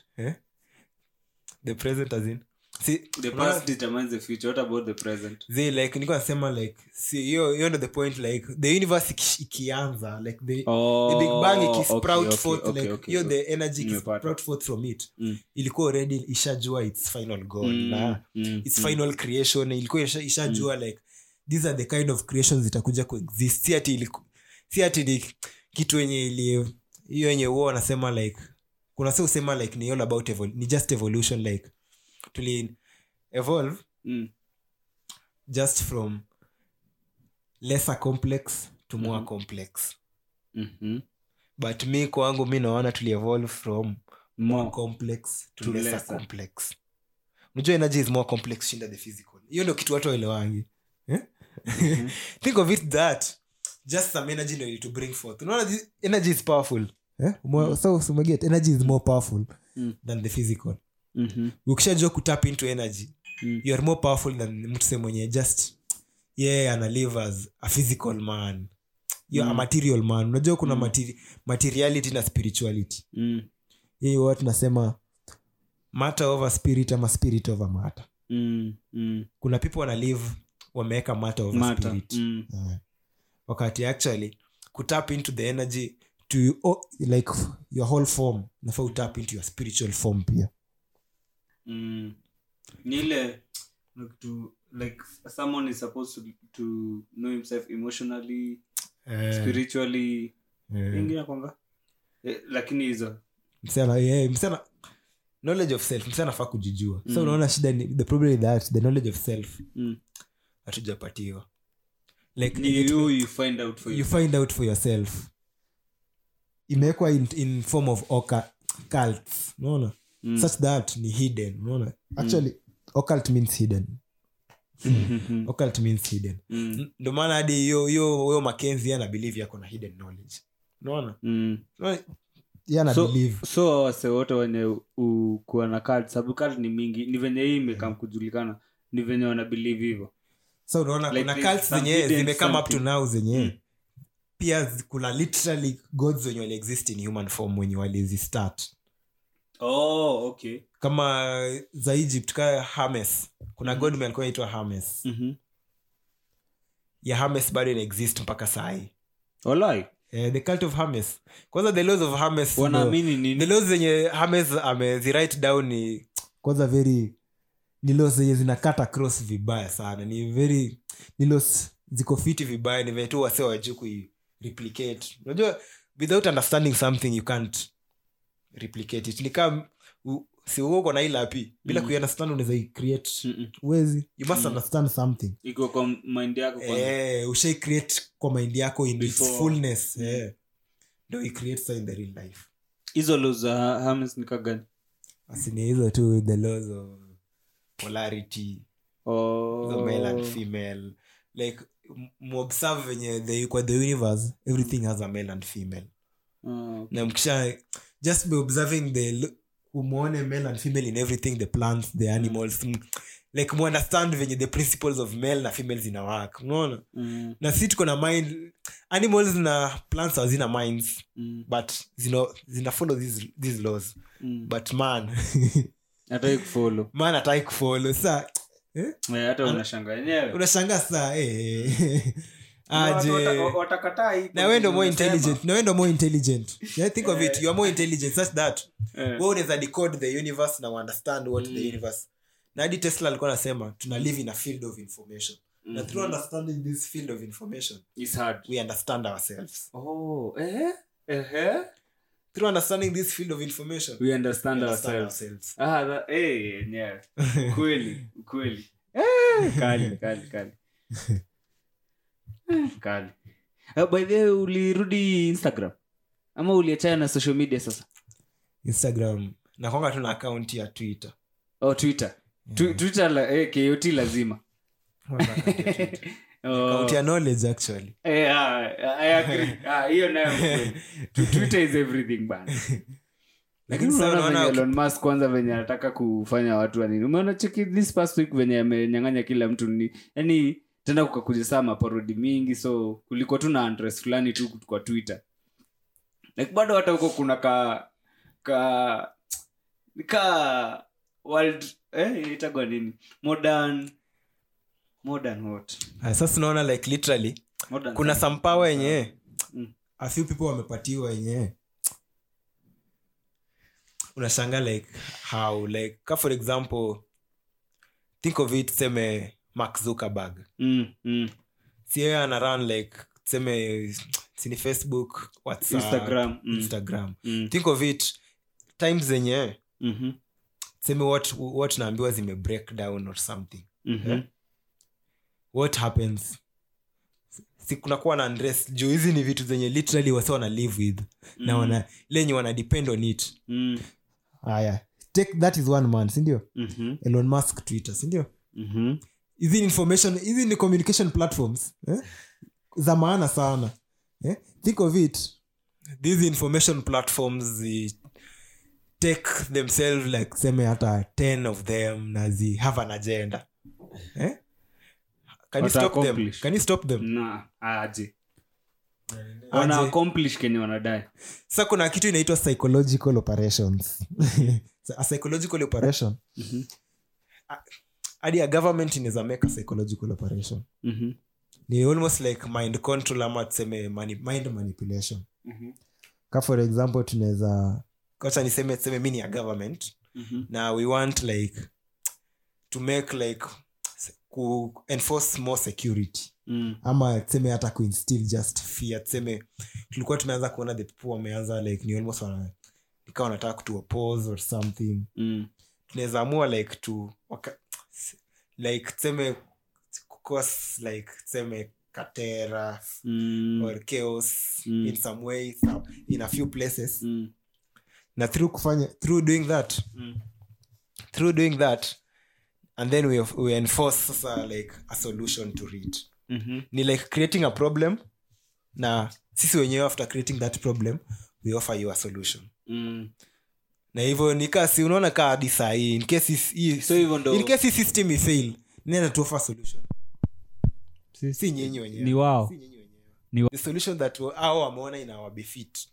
the present as in see, The unaona- past determines the future. What about the present? zi like niko nasema like si hiyo hiyo ndo the point like the universe iki- ikianza like the, Oh, the big bang ikisprout okay, okay, forth okay, like okay, hiyo okay. the energy Nimepata. ikisprout forth from it Mm. ilikuwa already ishajua its final goal Mm, na mm, its mm. final creation ilikuwa isha- ishajua like these are the kind of creations zitakuja kuexist si ati iliku- si ati ni kitu yenye ili hiyo yenye huo wanasema like kuna si usema like ni all about evol- ni just evolution like tuli evolve Mm. just from lesser complex to more Mhm. complex Mhm. but mi kwangu mi naona tulievolve from more More. complex to, To lesser, lesser. complex unajua energy is more complex shinda the physical hiyo ndio kitu watu waelewangi eh? think of it that just some energy ndio to bring forth unaona this energy is powerful eh? Mo- so umeget energy is more powerful Mm. than the physical Mhm. ukishajua kutap into energy Mm. you are more powerful than mtu se mwenye just yeah ana live as a physical man you mm. a Mm. material man unajua kuna Mm. materi- materiality na spirituality Mm. hii huwa tunasema matter over spirit ama spirit over matter Mm. Mm. kuna people wana live wameweka matter over Matter. spirit Mm. Eh. wakati actually kutap into the energy to oh, like your whole form nafaa utap into your spiritual form pia Mm. ni ile like to like someone is supposed to, to know himself emotionally spiritually Eh. ingine kwanga Eh, lakini hizo msichana yeah, msichana knowledge of self msichana anafaa kujijua Mm. so unaona shida ni the problem with that the knowledge of self mm. hatujapatiwa like ni it- you you find out for you you find out for yourself imewekwa in, in form of oca- cults unaona Mm. such that ni hidden unaona actually occult means hidden Mhm. occult means hidden Mm. ndo maana hadi hiyo hiyo huyo makenzi ana believe yako na hidden knowledge unaona Mm. Unaona? Yeye ana so, believe so wase wote wenye u- kuwa na cult sababu cult ni mingi ni venye hii imekam kujulikana ni venye wana believe hivyo so unaona Like kuna there's cults some zenye hidden zimekame up to something. now zenye Mm. pia zi- kuna literally gods wenye wali exist in human form wenye walizistart oh, okay kama za egypt ka hames kuna Mhm. god man alikuwa anaitwa hames mm-hmm. ya hames bado ina exist mpaka sahii Walai. eh, the cult of hames kwanza the laws of hames wanaamini the nini laws zenye hames amezirite down ni kwanza very ni laws zenye zinakata cross vibaya sana ni very ni laws ziko fiti vibaya ni venye tu wase wajuu kui replicate unajua without understanding something you can't replicate it ni kama u- si uko na ilapi bila Mm. kuiunderstand unaweza icreate Mm-mm. uwezi you must Mm. understand something iko kwa mind yako kwanza. eh, ushai create kwa mind yako in its Before. fullness Mm. eh. ndo icreate sa in the real life hizo lo za hames ni kagani asini hizo tu the laws of polarity oh. the male and female like m- muobserve venye the, kwa the universe everything has a male and female oh. na mkisha just by observing the l- umwone male and female in everything the plants the animals mm. like muunderstand venye the principles of male na female zina work unaona mm. na si tuko na mind animals na plants hazina minds Mm. but zina, zina follow these, these laws Mm. but man hataki kufollow man ataki kufollow sa Eh, hata unashanga enyewe unashanga saa eh. Watu aje wata- watakataa hii na we ndo more unasema. intelligent na we ndo more intelligent yeah, think of it you are more intelligent such that Eh. we unaweza decode the universe na understand what Mm. the universe na hadi tesla alikuwa anasema tuna live in a field of information na Mhm. through understanding this field of information It's hard. we understand ourselves Oh, eh? Ehe. through understanding this field of information We understand we understand ourselves. ourselves Ah, that- eh, yenyewe. Kweli, kweli. Eh, kali, kali, kali. Eh, kali. Ah, by the way, ulirudi instagram ama uliachana na social media sasa instagram nakwanga tu na akaunti ya twitter oh, twitter Tu- twitter la, eh, kot lazima Oh. akaunti ya knowledge actually Eh, ah, I agree. Ah, hiyo nayo kweli. Tu- twitter is everything bana lakini sasa unaona unaona venye Elon Musk kwanza venye anataka kufanya watu wa nini umeona cheki this past week venye amenyang'anya kila mtu ni yani tena kukakuja saa maparodi mingi so kulikuwa tu na address fulani tu kwa twitter like bado hata huko kuna ka ka ka world eh itagwa nini modern modern what Ah, sasa unaona like literally modern kuna some power yenye Mm. a few people wamepatiwa yenye unashanga like how like ka for example think of it seme mark zuckerberg mm, mm. si yeye ana run like seme sini facebook whatsapp Instagram, mm. instagram Mm. think of it times zenye Mhm. seme what, what naambiwa zime break down or something Mhm. Eh? what happens si kunakuwa na undress juu hizi ni vitu zenye literally wase wana live with na Mm. wana lenye wana depend on it Mm. haya take that is one man sindio Mhm. elon musk twitter sindio Mhm. hizi ni information hizi ni communication platforms eh? za maana sana eh? think of it these information platforms zi take themselves like seme hata 10 of them na zi have an agenda eh? can you Wata stop them accomplish. can you stop them na aje wana Aje. accomplish kenye wanadai sa kuna kitu inaitwa psychological operations a psychological operation Mhm. hadi a government inaweza make a psychological operation Mhm. ni almost like mind control ama tuseme mani, mind manipulation Mhm. ka for example tunaweza kacha niseme tuseme mi ni a government Mhm. na we want like to make like ku enforce more security Mm. ama tuseme hata kuinstill just fear tuseme tulikuwa tumeanza kuona the people wameanza like ni almost wana ikawa wanataka kutu oppose or something Mm. tunaweza amua like to waka, like tuseme kukos like tuseme katera Mm. or chaos Mm. in some way some, in a few places Mm. na through kufanya through doing that Mm. through doing that and then we, we enforce sasa like a solution to it Mhm. ni like creating a problem na sisi wenyewe after creating that problem we offer you a solution Mm. na hivyo nikasi unaona kaa hadi sahii in case is- hii- So hivyo ndo- in case hii system ifail nenda tu offer solution si nyinyi wenyewe ni wao Si nyinyi wenyewe. Ni wa- the solution that wa- hao wameona ina wabefit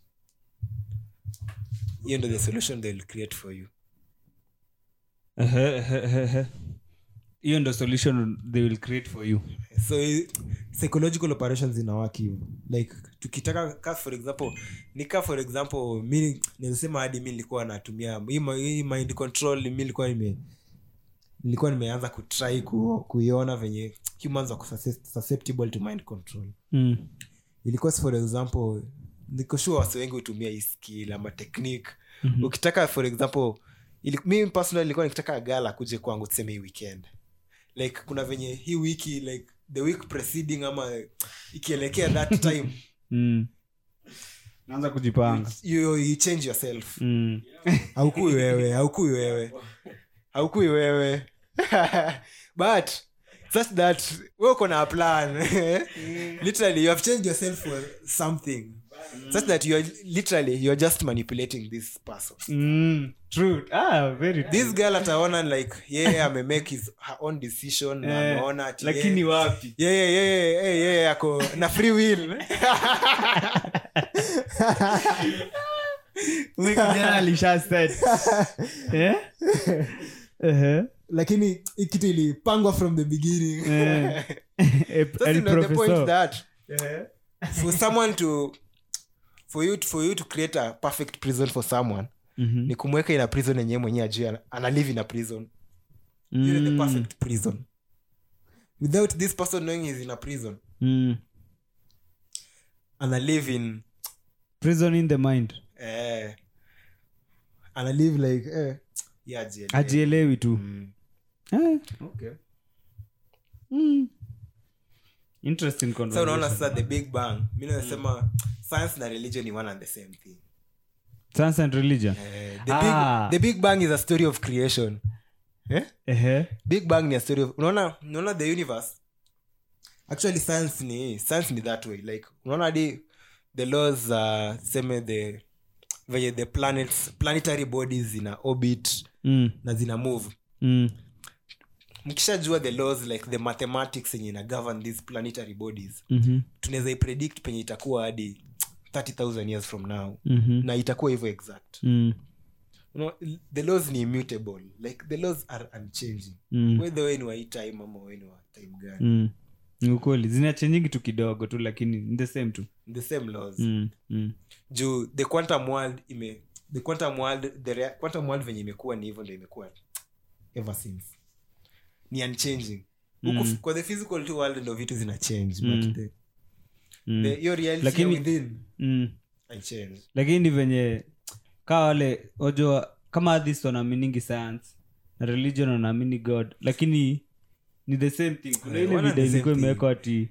hiyo ndo the solution they will create for you Ehe, ehe, ehe, ehe. hiyo ndo solution they will create for you so i- psychological operations inawaki hivo like tukitaka ka for example nika for example mi nizasema hadi mi nilikuwa natumia hii ma- hii mind control mi nilikuwa nime nilikuwa nimeanza kutry ku, kuiona venye humans wako susce- susceptible to mind control mm. ilikuwa for example niko sure wasi wengi hutumia hii skill ama technique Mhm. ukitaka for example ili, mi personally ilikuwa nikitaka gala kuje kwangu tuseme hii weekend like kuna venye hii wiki like the week preceding ama ikielekea that time Mm. naanza kujipanga you, you change yourself mm. haukui wewe haukui wewe haukui wewe but such that we uko na a plan literally you have changed yourself for something such that you are literally you are just manipulating this person Mm. True. Ah, very true. this girl ataona like yeye yeah, amemake his her own decision na Eh, ameona ati lakini yeye- wapi yeye yeye yeye yeye ako na free will Huyu kijana alisha said. Eh? Ehe. lakini hii kitu ilipangwa from the beginning Eh. Eh, Sasa el ndio the point professor. that for someone to for you for you to create a perfect prison for someone Mhm. ni kumweka ina prison yenyewe mwenyewe ajue ana- ana live in a prison You're the Mm. perfect prison without this person knowing he's in a prison Mm. ana live in prison in the mind eh, ana live like eh, yeah, ajielewe. ajielewi tu Mm. Eh, okay. Mm. interesting so unaona conversation. sasa the big bang mi nasema science na religion ni one and the same thing science and religion eh, the, Ah. big, the big bang is a story of creation eh? Ehe. big bang ni a story of unaona unaona the universe actually science ni science ni that way like unaona hadi the laws uh, seme the venye the planets planetary bodies zina orbit Mm. na zina move Mm. mkishajua the laws like the mathematics yenye ina govern these planetary bodies Mhm. tunaweza ipredict penye itakuwa hadi 30000 years from now Mhm. na itakuwa hivyo exact Mm. you know, the laws ni immutable like the laws are unchanging Mm. whether we ni wa hii time ama we ni wa time gani Mm. Ni ukweli zinachenjingi tu kidogo tu lakini ni the same tu the same laws mm. Mm. juu the quantum world ime the quantum world the rea- quantum world venye imekuwa ni hivyo ndo imekuwa ever since ni unchanging huku Mm. kwa the physical tu world ndo vitu zina change Mm. but the, Mm. the, your reality Lakini- within Mm. haichange lakini venye kaa wale wajua kama athis wanaaminingi science na religion wanaamini god lakini ni the same thing kuna Eh, ile wana video the same ilikuwa thing. imewekwa ati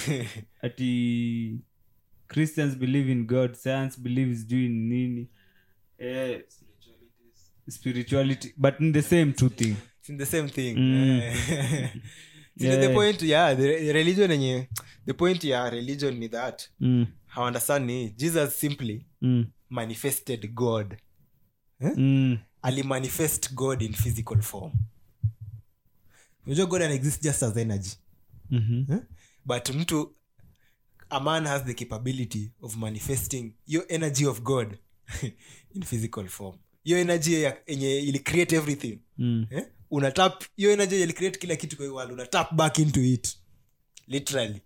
ati christians believe in god science believes juu in nini eh, spirituality but in the same two thing It's in the same thing Mm. Eh. See, Yeah. the point yeah the the religion yenye the point ya religion ni that mm. how understand ni jesus simply Mm. manifested god Mm. alimanifest god in physical form unajua god anaexist just as energy Mhm. eh? but mtu a man has the capability of manifesting your energy of god in physical form hiyo energy ya- yenye ili create everything Mm. eh? unatap hiyo energy yenye ili create kila kitu kwa hii world unatap back into it literally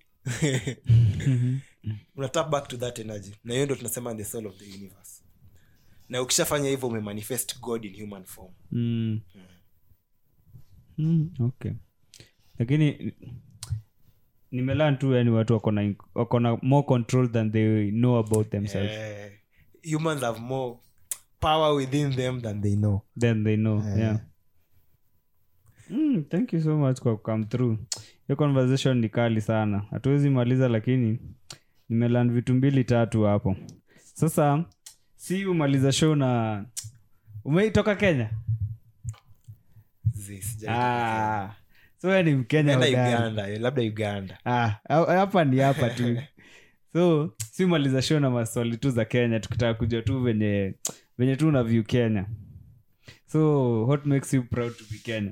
unatap back to that energy na hiyo ndo tunasema the soul of the universe na ukishafanya hivyo umemanifest god in human form Mm. Mm, okay lakini nimelan tu yani watu wako na- wako na more control than they know about themselves Eh, humans have more power within them than they know then they know Eh. yeah mm, thank you so much kwa come through hiyo conversation ni kali sana hatuwezi maliza lakini nimelan vitu mbili tatu hapo sasa si umaliza show na umeitoka kenya Zi, sijai- ah, so wewe ni mkenya Enda hodari. uganda eh, labda uganda Ah, ha- hapa ni hapa tu so si umaliza show na maswali tu za kenya tukitaka kujua tu venye venye tu una view kenya so what makes you proud to be kenya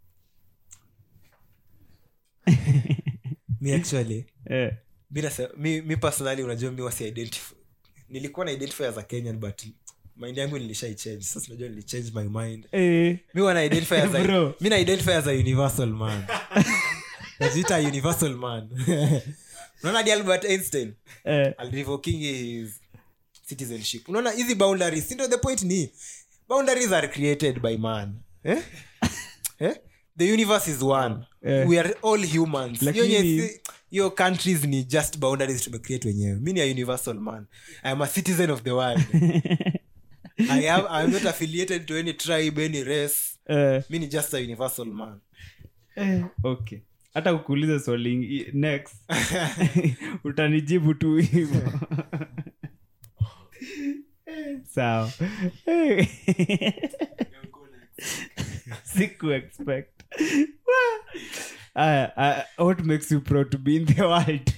mi actually eh. mi, nase- mi, mi personally unajua mi wasi identify nilikuwa na identify as a kenyan but mind yangu nilishaichange sasa unajua nilichange my mind Eh. mi wana identify as a, Bro. mi na identify as a universal man najiita a universal man unaona di albert einstein Eh. alirevoking his citizenship unaona hizi boundaries sindo the point ni boundaries are created by man eh? Eh? the universe is one Eh. we are all humans Hiyo Lakini- nye si- hiyo countries ni just boundaries tumecreate wenyewe mi ni a universal man i am a citizen of the world I am, I am not affiliated to any tribe any race Eh. mi ni just a universal man Eh. okay hata kukuuliza swali ingi- next utanijibu tu hivo sawa siku expect Aya, aya, what makes you proud to be in the world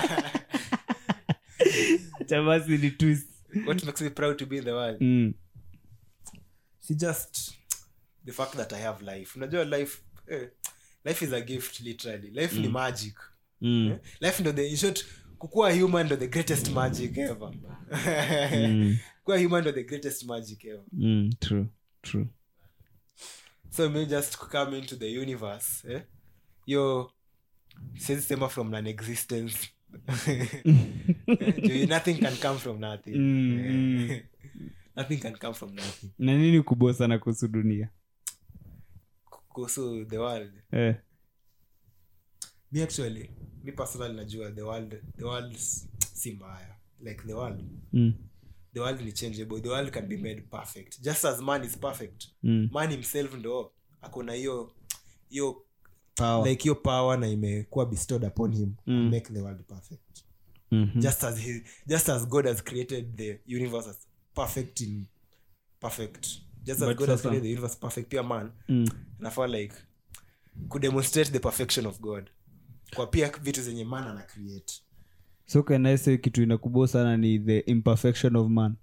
Acha basi ni twist what makes me proud to be in the world mm. si just the fact that i have life unajua life eh, life is a gift literally life ni magic Mm. eh? life ndo the in short kukuwa human ndo the greatest magic ever kuwa human ndo the greatest magic ever Mm. true true so me just come into the universe eh? yo siwezi sema from non existence nothing can come from nothing Mm, Eh, mm. nothing can come from nothing na nini kubwa sana kuhusu dunia kuhusu the world eh. me actually me personally najua the world the world si mbaya like the world mm. the world ni changeable the world can be made perfect just as man is perfect Mm. man himself ndo akona hiyo hiyo Power. like hiyo power na imekuwa bestowed upon him Mm. to make the world perfect Mhm. just as he, just as god has created the universe as perfect in perfect just as But god has sasa- created the universe perfect pia man Mm. nafaa like kudemonstrate the perfection of god kwa pia vitu zenye man ana create so can I say kitu inakubwa sana ni the imperfection of man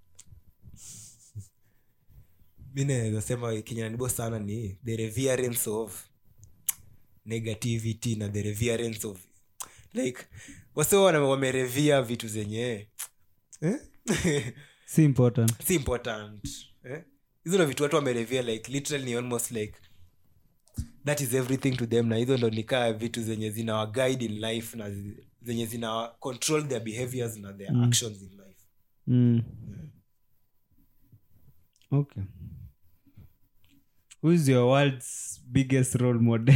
mi naweza sema kenye nanibo sana ni the reverence of negativity na the reverence of like wase wana- wamerevia vitu zenye eh? si important si important eh? hizo ndo vitu watu wamerevia like literally ni almost like that is everything to them na hizo ndo nikaa vitu zenye zina wa guide in life na zi- zenye zina control their behaviors na their Mm. actions in life mm. okay who is your world's biggest role model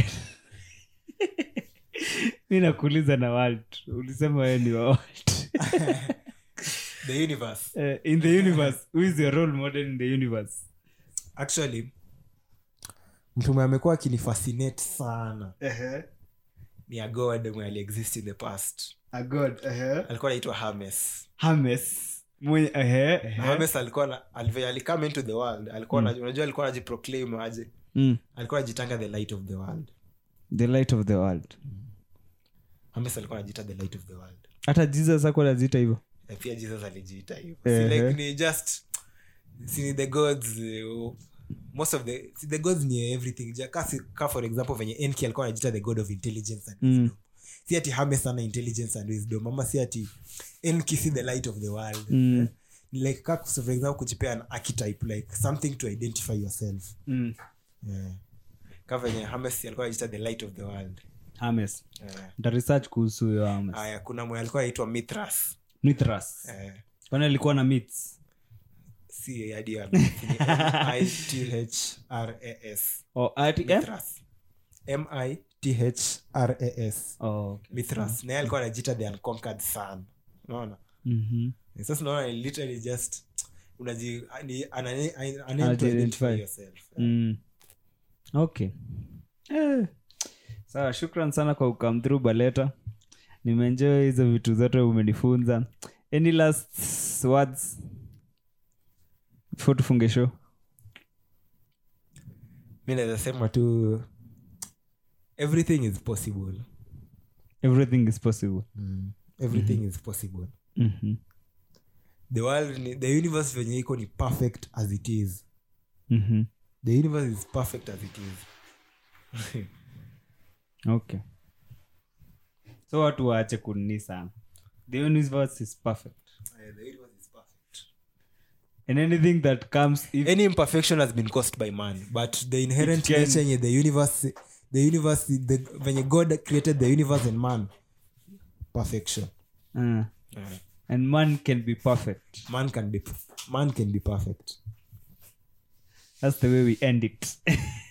mi nakuuliza na world ulisema wewe ni wa world the universe Eh, in the universe who is your role model in the universe actually mtume amekuwa akinifascinate sana ni a god mwenye aliexist in the past a god alikuwa anaitwa hames hames mwenye ehe, na ehe. hames alikuwa na- alivyo- alicome into the world alikuwa na- unajua alikuwa anajiproclaim aje Mm. alikuwa anajitanga the light of the world the light of the world hames alikuwa anajita the light of the world hata jesus ako nazita hivyo na pia jesus alijiita hivyo Ehe. si like ni just si ni the gods eh, most of the si the gods ni everything Ja- ka si- ka for example venye enki alikuwa anajita the god of intelligence and Mm. wisdom si ati hames ana intelligence and wisdom ama si ati enki si the light of the world Mm. Eh? Ni like ka for example kujipea an archetype like something to identify yourself mm. yeah. ka venye hames alikuwa anajita the light of the world hames yeah. nta research kuhusu huyo hames aya kuna mwe alikuwa anaitwa mithras mithras eh. kwani alikuwa na myths si hadi ya- I T H R A S oh, ati, eh? Mithras. m-i-t-h-r-a-s oh, okay. mithras naye alikuwa anajita the unconquered sun unaona Mhm. sasa unaona ni literally just unaji ni ana- ana- ana- Anaji-identify. identify yourself Mm. okay eh. sawa shukran sana kwa ukam through baleta nimeenjoy hizo vitu zote umenifunza any last words before tufunge show mi naweza sema tu everything is possible everything is possible everything is possible Mhm. the world ni- the universe venye iko ni perfect as it is Mhm. the universe is perfect as it is okay so watu waache kunini sana the universe is perfect Eh, the universe is perfect and anything that comes if any imperfection has been caused by man but the inherent It can- nature yenye the universe the universe the, venye god created the universe and man perfection uh, and man can be perfect man can be man can be perfect that's the way we end it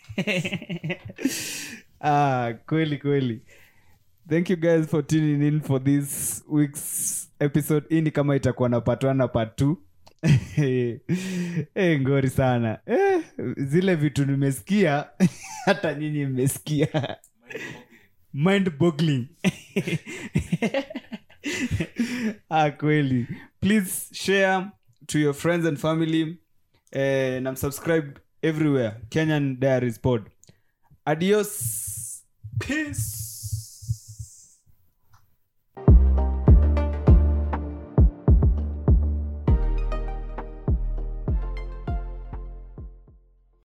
ah kweli kweli thank you guys for tuning in for this week's episode hii ni kama itakuwa na part one na part two eh ngori sana eh, zile vitu nimesikia hata nyinyi mmesikia mind boggling ah kweli please share to your friends and family eh, na subscribe everywhere kenyan diaries pod adios peace